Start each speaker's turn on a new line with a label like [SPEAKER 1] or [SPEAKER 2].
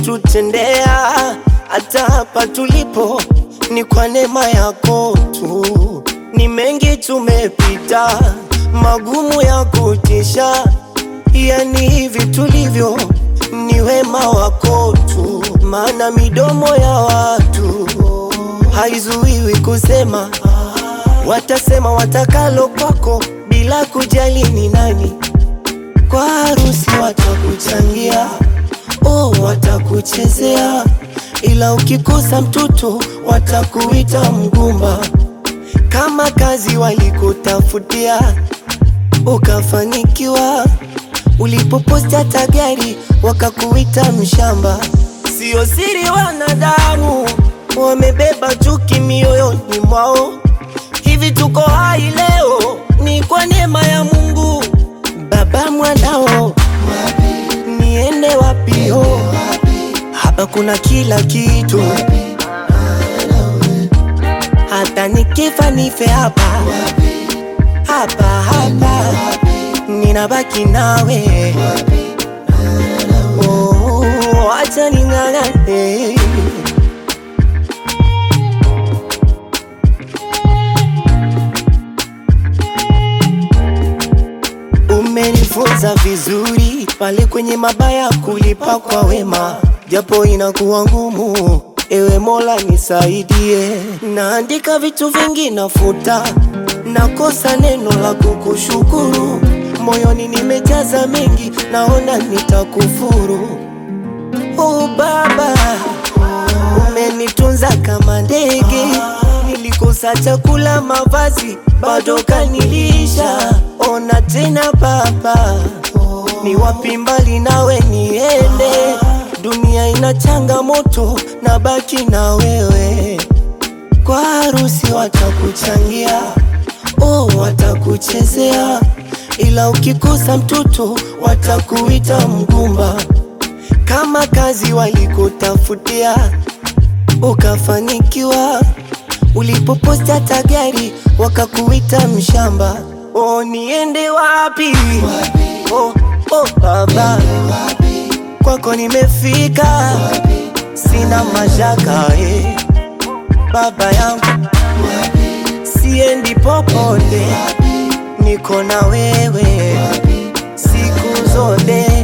[SPEAKER 1] ulivyotutendea hata hapa tulipo ni kwa neema yako tu. Ni mengi tumepita, magumu ya kutisha, yani hivi tulivyo ni wema wako tu, maana midomo ya watu haizuiwi kusema, watasema watakalo kwako bila kujali ni nani. Kwa harusi watakuchangia, oh, watakuchezea, ila ukikosa mtoto watakuita mgumba. Kama kazi walikutafutia ukafanikiwa, ulipoposti hata gari wakakuita mshamba. Sio siri, wanadamu wamebeba chuki mioyoni mwao. Hivi tuko hai leo ni kwa neema ya Mungu. Baba mwanao, niende wapi? Oh, hapa kuna kila kitu, hata nikifa nife hapa hapa hapa, ninabaki nawe. Oh, acha ning'ang'ane. Umenifunza vizuri pale kwenye mabaya kulipa kwa wema, japo inakuwa ngumu. Ewe Mola nisaidie, naandika vitu vingi nafuta, nakosa neno la kukushukuru. Moyoni nimejaza mengi, naona nitakufuru. Oh Baba, umenitunza kama ndege, nilikosa chakula, mavazi, bado kanilisha. Ona tena Baba, ni wapi mbali nawe niende? Dunia ina changamoto, na baki na wewe. Kwa harusi watakuchangia, oh, watakuchezea, ila ukikosa mtoto watakuita mgumba. Kama kazi walikutafutia ukafanikiwa, ulipoposti hata gari wakakuita mshamba. Oh, niende wapi? Oh, oh, Baba, kwako nimefika, sina mashaka eh. Baba yangu, siendi popote, niko na wewe siku zote.